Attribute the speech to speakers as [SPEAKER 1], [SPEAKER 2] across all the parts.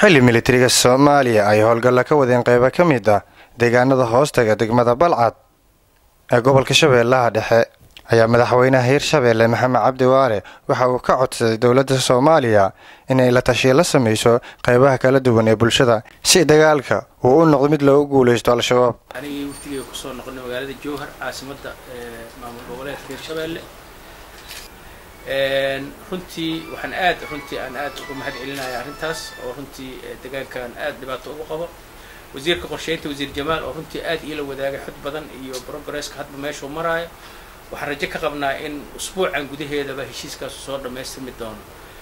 [SPEAKER 1] xilli militariga soomaaliya ay howlgalla ka wadeen qeybo ka mid ah deegaanada hoostaga degmada balcad ee gobolka shabeellaha dhexe ayaa madaxweynaha hirshabeelle maxamed cabdi waare waxa uu ka codsaday dowladda soomaaliya inay la tashiya la samayso qeybaha kala duwan ee bulshada si dagaalka uu u noqdo mid loogu guulaysto al-shabaab
[SPEAKER 2] anigii waftigeyga kusoo noqonay magaalada jowhar caasimadda maamul goboleedka hirshabeelle runtii waxaan aad runtii aan aad uga mahad celinaya arrintaas oo runtii deegaankan aad dhibaato ugu qabo wasiirka qorsheynta wasiir jamaal oo runtii aad iila wadaagay xod badan iyo progresska hadba meeshuu maraayo waxaan rajo ka qabnaa in usbuucan gudaheedaba heshiiskaasu soo dhammaystirmi doono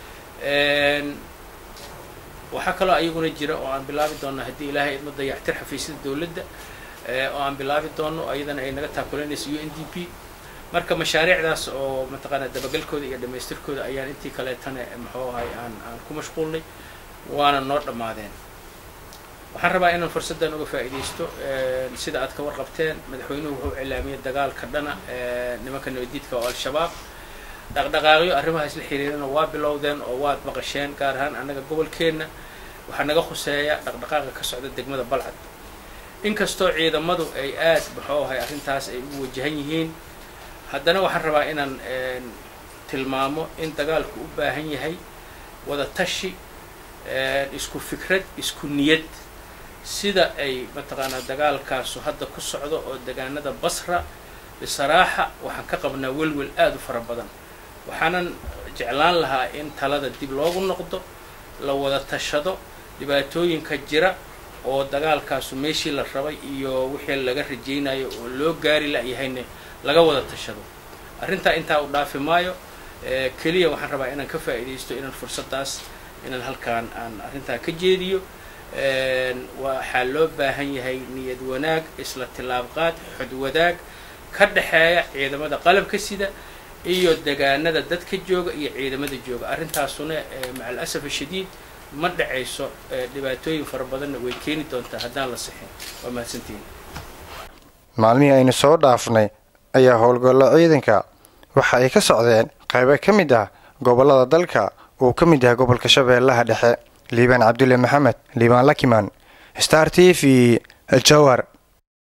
[SPEAKER 2] waxaa kaloo ayaguna jira oo aan bilaabi doonno haddii ilaahay idma dayactir xafiisyada dowladda oo aan bilaabi doono ayadana ay naga taakulanayso u n d p marka mashaariicdaas oo mataqaana dabagalkooda iyo dhammaystirkooda ayaan intii kaleetana muxuu ahay aan aan ku mashquulnay waana noo dhammaadeen waxaan rabaa inaan fursaddan uga faa'iidaysto sida aad ka warqabteen madaxweynuhu wuxuu cilaamiyey dagaalka dhana nimanka nabadiidka oo al-shabaab dhaqdhaqaaqyo arrimahaas la xiriirana waa bilowdeen oo waad maqasheen gaar ahaan annaga gobolkeenna waxaa naga khuseeya dhaqdhaqaaqa ka socda degmada balcad inkastoo ciidamadu ay aad muxuu ahay arrintaas ay ugu wajahan yihiin haddana waxaan rabaa inaan tilmaamo in dagaalku u baahan yahay wada tashi isku fikrad isku niyad sida ay mataqaanaa dagaalkaasu hadda ku socdo oo degaanada basra bisaraaxa waxaan ka qabnaa welwel aada u fara badan waxaanan jeclaan lahaa in talada dib loogu noqdo la wada tashado dhibaatooyinka jira oo dagaalkaasu meeshii la rabay iyo wixii laga rajaynayo oo loo gaari la-yahayne laga wada tashado arrintaa intaa u dhaafi maayo keliya waxaan rabaa inaan ka faa'iidaysto inaan fursaddaas inaan halkaan aan arrintaa ka jeediyo waxaa loo baahan yahay niyad wanaag isla tillaabqaad xod wadaag ka dhexeeya ciidamada qalabka sida iyo degaanada dadka jooga iyo ciidamada jooga arrintaasuna maca alasaf ashadiid ma dhacayso dhibaatooyin fara badanna way keeni doontaa haddaan la sixin waa mahadsantihin
[SPEAKER 1] maalmihii aynu soo dhaafnay ayaa howlgallo ciidanka waxa ay ka socdeen qaybo ka mid ah gobollada dalka uu ka mid yahay gobolka shabeellaha dhexe liibaan cabdulle maxamed liibaan lakimaan star t v jowhar